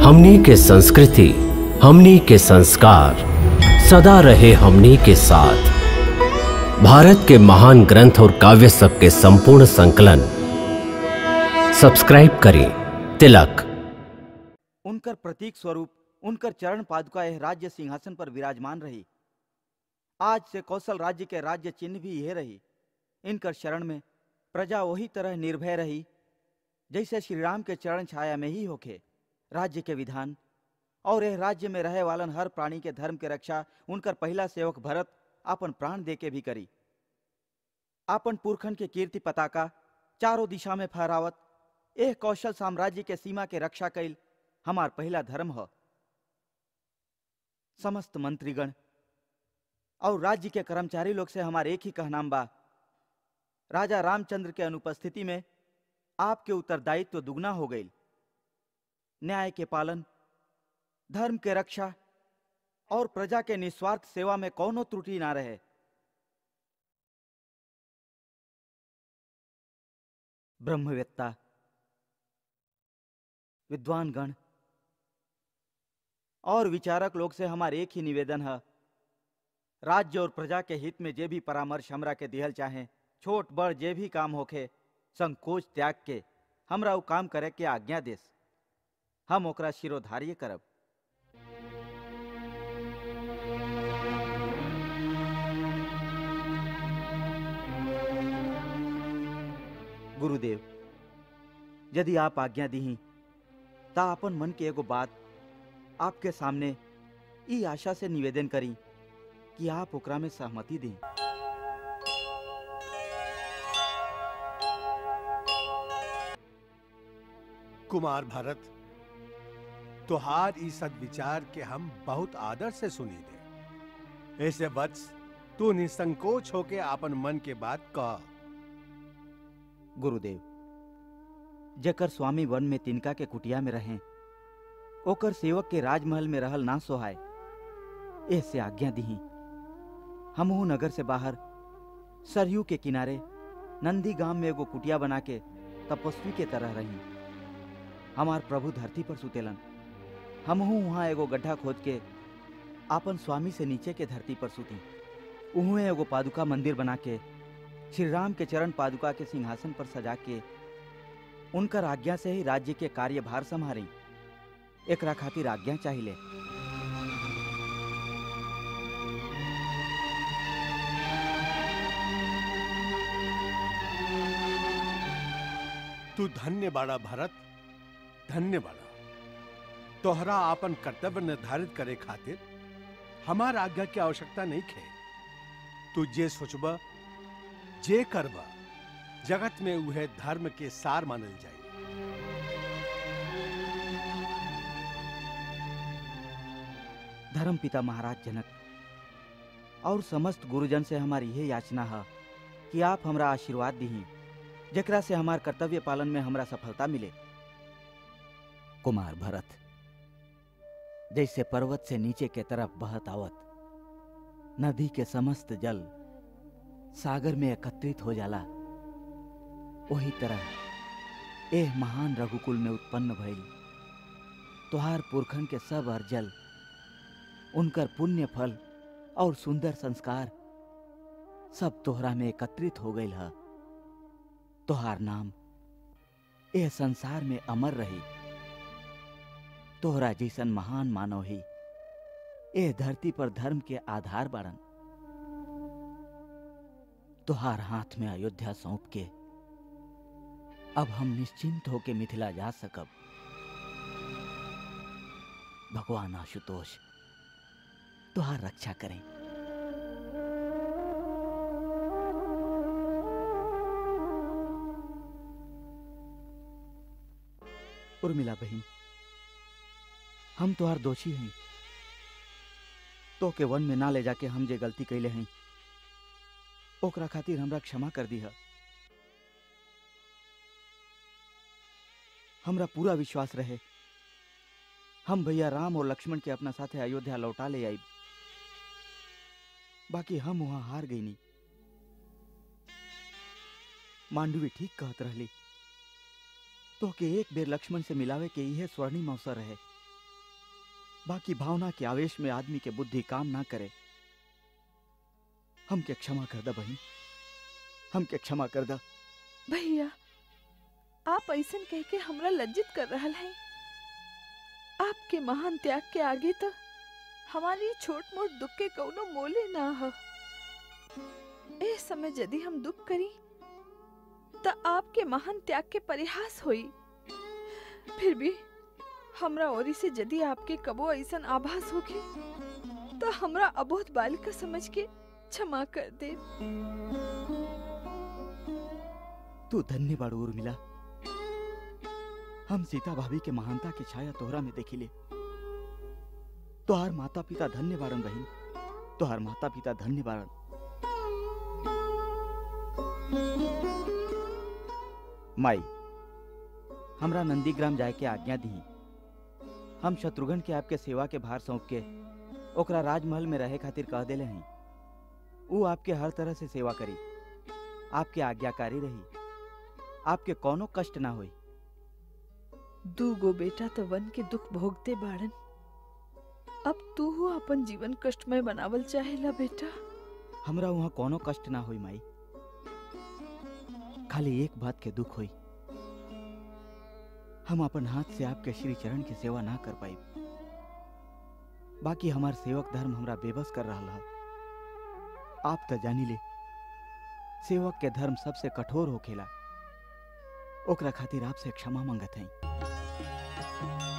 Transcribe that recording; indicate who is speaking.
Speaker 1: हमनी के संस्कृति हमनी के संस्कार सदा रहे हमनी के साथ भारत के महान ग्रंथ और काव्य सब के संपूर्ण संकलन सब्सक्राइब करें तिलक
Speaker 2: उनकर प्रतीक स्वरूप उनकर चरण पादुका यह राज्य सिंहासन पर विराजमान रही आज से कौशल राज्य के राज्य चिन्ह भी यह रही इनकर शरण में प्रजा वही तरह निर्भय रही जैसे श्री राम के चरण छाया में ही होखे राज्य के विधान और यह राज्य में रहे वालन हर प्राणी के धर्म के रक्षा उनकर पहला सेवक भरत अपन प्राण दे के भी करी आपन पुरखन के कीर्ति पताका चारों दिशा में फहरावत एह कौशल साम्राज्य के सीमा के रक्षा कैल हमार पहला धर्म ह समस्त मंत्रीगण और राज्य के कर्मचारी लोग से हमार एक ही कहनाम बा राजा रामचंद्र के अनुपस्थिति में आपके उत्तरदायित्व दुगना हो गई न्याय के पालन धर्म के रक्षा और प्रजा के निस्वार्थ सेवा में कौनो त्रुटि ना रहे ब्रह्मवेत्ता विद्वान गण और विचारक लोग से हमारे एक ही निवेदन है राज्य और प्रजा के हित में जे भी परामर्श हमरा के दिहल चाहे छोट बड़ जे भी काम होखे संकोच त्याग के हमरा उ काम करे के आज्ञा देस हम ओकरा शिरोधार्य करब गुरुदेव यदि आप आज्ञा दी ता अपन मन के एगो बात आपके सामने ई आशा से निवेदन करी कि आप ओकरा में सहमति दी
Speaker 3: कुमार भरत तोहार ई सदविचार के हम बहुत आदर से सुनी दे ऐसे वत्स तू निसंकोच होके आपन मन के बात कह
Speaker 2: गुरुदेव जकर स्वामी वन में तिनका के कुटिया में रहें ओकर सेवक के राजमहल में रहल ना सोहाय ऐसे आज्ञा दी हमहू नगर से बाहर सरयू के किनारे नंदी गांव में एगो कुटिया बना के तपस्वी के तरह रही हमार प्रभु धरती पर सुतेलन हमहू वहाँ एगो गड्ढा खोद के आपन स्वामी से नीचे के धरती पर सुती उहुए एगो पादुका मंदिर बना के श्री राम के चरण पादुका के सिंहासन पर सजा के उनकर आज्ञा से ही राज्य के कार्यभार संभारी एकरा खातिर आज्ञा चाहिए
Speaker 3: तू धन्य बाड़ा भरत धन्य बाड़ा तोहरा आपन कर्तव्य निर्धारित करे खातिर हमार आज्ञा की आवश्यकता नहीं खे तू जे सोचबा जे करबा जगत में उहे धर्म के सार मानल जाए
Speaker 2: धर्म पिता महाराज जनक और समस्त गुरुजन से हमारी यह याचना है कि आप हमरा आशीर्वाद दी जकरा से हमार कर्तव्य पालन में हमरा सफलता मिले कुमार भरत जैसे पर्वत से नीचे के तरफ बहत आवत नदी के समस्त जल सागर में एकत्रित हो जाला वही तरह एह महान रघुकुल में उत्पन्न भइल तोहार पुरखन के सब अर्जल उनकर पुण्य फल और सुंदर संस्कार सब तोहरा में एकत्रित हो गई है तोहार नाम एह संसार में अमर रही तोहरा जैसन महान मानव ही एह धरती पर धर्म के आधार बाड़न तोहार हाथ में अयोध्या सौंप के अब हम निश्चिंत होके मिथिला जा सकब भगवान आशुतोष तुहार रक्षा करें उर्मिला बहन हम तुहार दोषी हैं तो के वन में ना ले जाके हम जे गलती कैले हैं ओकरा खातिर हमरा क्षमा कर दी है हमरा पूरा विश्वास रहे हम भैया राम और लक्ष्मण के अपना साथे अयोध्या लौटा ले आई बाकी हम वहां हार गई नहीं मांडवी ठीक कहत रहली तो के एक बेर लक्ष्मण से मिलावे के इहे स्वर्णिम अवसर रहे बाकी भावना के आवेश में आदमी के बुद्धि काम ना करे हमके क्षमा कर दा बहन हमके क्षमा कर दा
Speaker 4: भैया आप ऐसन कह के हमरा लज्जित कर रहल हैं आपके महान त्याग के आगे तो हमारी छोट मोट दुख के कौनो मोले ना हो ए समय यदि हम दुख करी तो आपके महान त्याग के परिहास होई फिर भी हमरा ओरी से यदि आपके कबो ऐसन आभास होके तो हमरा अबोध बालिका समझ के क्षमा कर दे
Speaker 2: तू धन्य बाड़ू उर्मिला हम सीता भाभी के महानता की छाया तोहरा में देखिले तोहार माता पिता धन्य बाड़न बहन तोहार माता पिता धन्य बाड़न माई हमरा नंदीग्राम जाए के आज्ञा दी हम शत्रुघ्न के आपके सेवा के भार सौंप के ओकरा राजमहल में रहे खातिर कह देले हैं ऊ आपके हर तरह से सेवा करी आपके आज्ञाकारी रही आपके कोनो कष्ट ना होई
Speaker 4: दू गो बेटा तो वन के दुख भोगते बाड़न अब तू हो अपन जीवन कष्टमय बनावल चाहेला बेटा
Speaker 2: हमरा वहाँ कोनो कष्ट ना होई माई खाली एक बात के दुख होई हम अपन हाथ से आपके श्री चरण की सेवा ना कर पाई बाकी हमार सेवक धर्म हमरा बेबस कर रहा है आप तो जानी ले सेवक के धर्म सबसे कठोर होखेला ओकरा खातिर आपसे क्षमा मांगत हई